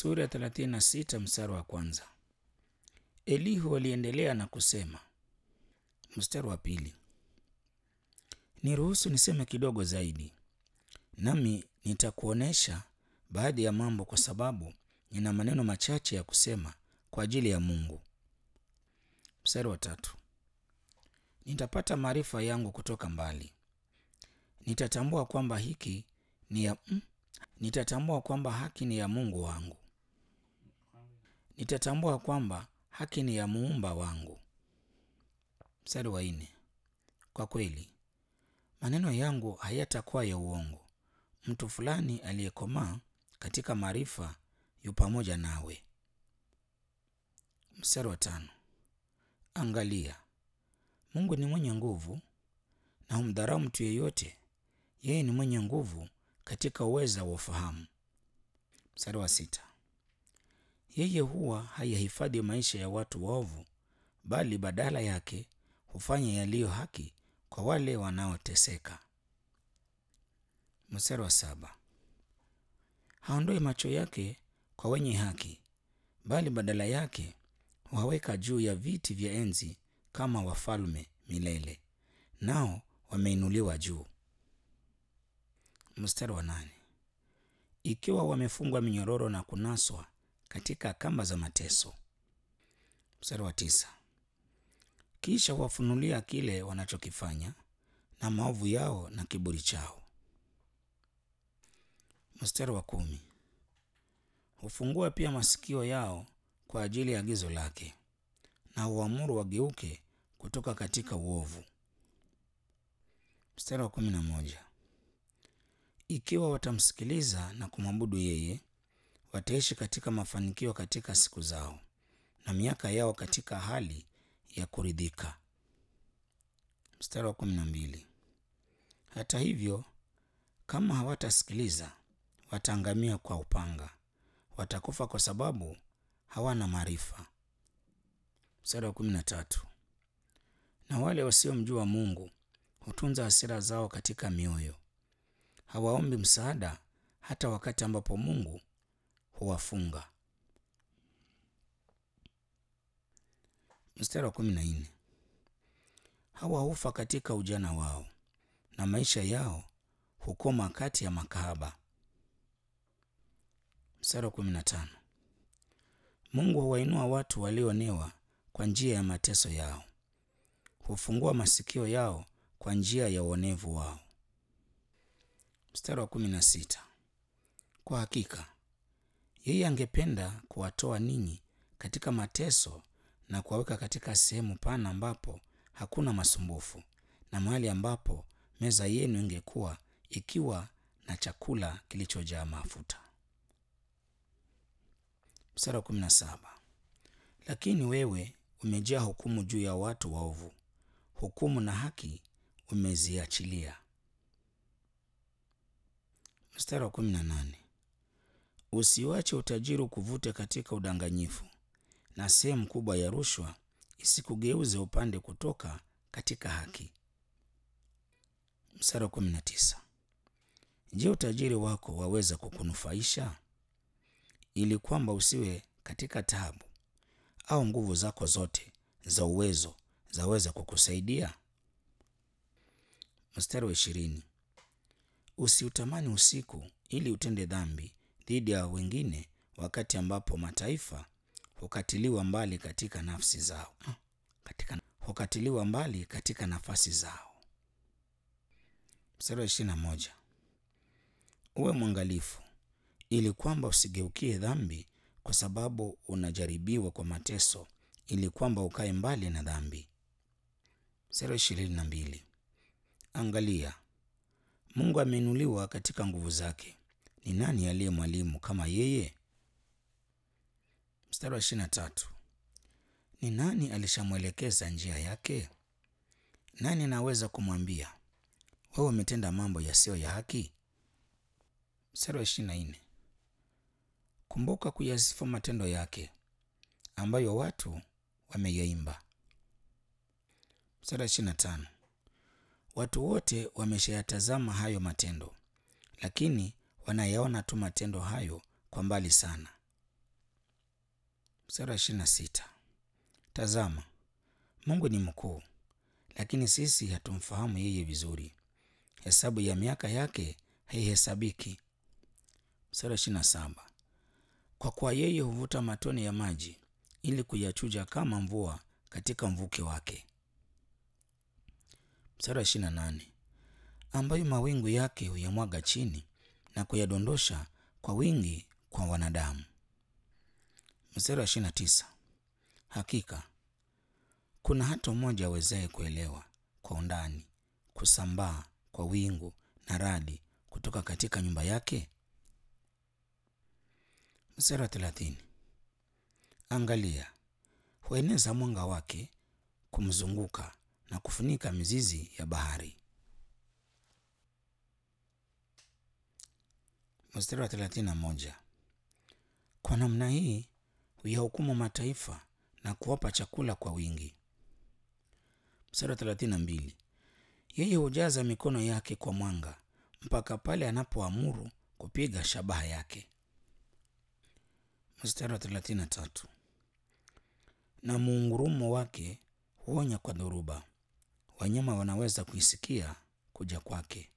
Sura ya 36 mstari wa kwanza. Elihu aliendelea na kusema, mstari wa pili, niruhusu niseme kidogo zaidi, nami nitakuonesha baadhi ya mambo, kwa sababu nina maneno machache ya kusema kwa ajili ya Mungu. Mstari wa tatu, nitapata maarifa yangu kutoka mbali, nitatambua kwamba hiki ni ya mm, nitatambua kwamba haki ni ya Mungu wangu, nitatambua kwamba haki ni ya muumba wangu. Mstari wa nne, kwa kweli maneno yangu hayatakuwa ya uongo. Mtu fulani aliyekomaa katika maarifa yu pamoja nawe. Mstari wa tano, angalia, Mungu ni mwenye nguvu na humdharau mtu yeyote. Yeye ni mwenye nguvu katika uweza wa ufahamu. Mstari wa sita, yeye huwa hayahifadhi maisha ya watu waovu, bali badala yake hufanya yaliyo haki kwa wale wanaoteseka. Mstari wa saba, haondoi macho yake kwa wenye haki, bali badala yake huwaweka juu ya viti vya enzi kama wafalme milele, nao wameinuliwa juu. Mstari wa nane, ikiwa wamefungwa minyororo na kunaswa katika kamba za mateso. Mstari wa tisa, kisha wafunulia kile wanachokifanya na maovu yao na kiburi chao. Mstari wa kumi, hufungua pia masikio yao kwa ajili ya agizo lake na huamuru wageuke kutoka katika uovu. Mstari wa kumi na moja, ikiwa watamsikiliza na kumwabudu yeye, wataishi katika mafanikio katika siku zao na miaka yao katika hali ya kuridhika. Mstari wa kumi na mbili, hata hivyo kama hawatasikiliza wataangamia kwa upanga, watakufa kwa sababu hawana maarifa. Mstari wa kumi na tatu, na wale wasiomjua Mungu hutunza hasira zao katika mioyo, hawaombi msaada hata wakati ambapo Mungu huwafunga. Mstari wa kumi na nne, hawa hufa katika ujana wao na maisha yao hukoma kati ya makahaba. Mstari wa kumi na tano, Mungu huwainua watu walioonewa kwa njia ya mateso yao, hufungua masikio yao kwa njia ya uonevu wao. Mstari wa kumi na sita, kwa hakika yeye angependa kuwatoa ninyi katika mateso na kuwaweka katika sehemu pana ambapo hakuna masumbufu na mahali ambapo meza yenu ingekuwa ikiwa na chakula kilichojaa mafuta. Mstari wa kumi na saba, lakini wewe umejaa hukumu juu ya watu waovu, hukumu na haki umeziachilia. Mstari wa kumi na nane, usiwache utajiri ukuvute katika udanganyifu, na sehemu kubwa ya rushwa isikugeuze upande kutoka katika haki. Mstari wa kumi na tisa, je, utajiri wako waweza kukunufaisha ili kwamba usiwe katika taabu, au nguvu zako zote za uwezo zaweza kukusaidia? Mstari wa ishirini, usiutamani usiku ili utende dhambi dhidi ya wengine, wakati ambapo mataifa hukatiliwa mbali katika nafsi zao katika, hukatiliwa mbali katika nafasi zao. Mstari wa ishirini na moja, uwe mwangalifu ili kwamba usigeukie dhambi, kwa sababu unajaribiwa kwa mateso, ili kwamba ukae mbali na dhambi. Mstari wa ishirini na mbili, angalia Mungu ameinuliwa katika nguvu zake. Ni nani aliye mwalimu kama yeye? Mstari wa ishirini na tatu, ni nani alishamwelekeza njia yake? Nani anaweza kumwambia wewe umetenda mambo yasiyo ya haki? Mstari wa ishirini na nne, kumbuka kuyasifu matendo yake ambayo watu wameyaimba. Mstari wa ishirini na tano, watu wote wameshayatazama hayo matendo, lakini wanayaona tu matendo hayo kwa mbali sana. Mstari wa ishirini na sita. Tazama, Mungu ni mkuu, lakini sisi hatumfahamu yeye vizuri. Hesabu ya miaka yake haihesabiki. Mstari wa ishirini na saba. Kwa kuwa yeye huvuta matone ya maji ili kuyachuja kama mvua katika mvuke wake. Mstari wa ishirini na nane. Ambayo mawingu yake huyamwaga chini na kuyadondosha kwa wingi kwa wanadamu. Mstari wa ishirini na tisa. Hakika kuna hata mmoja awezaye kuelewa kwa undani kusambaa kwa wingu na radi kutoka katika nyumba yake. Mstari wa thelathini. Angalia, hueneza mwanga wake kumzunguka na kufunika mizizi ya bahari. Mstari wa thelathini na moja. Kwa namna hii huyahukumu mataifa na kuwapa chakula kwa wingi. Mstari wa thelathini na mbili. Yeye hujaza mikono yake kwa mwanga mpaka pale anapoamuru kupiga shabaha yake. Mstari wa thelathini na tatu. Na muungurumo wake huonya kwa dhoruba, wanyama wanaweza kuisikia kuja kwake.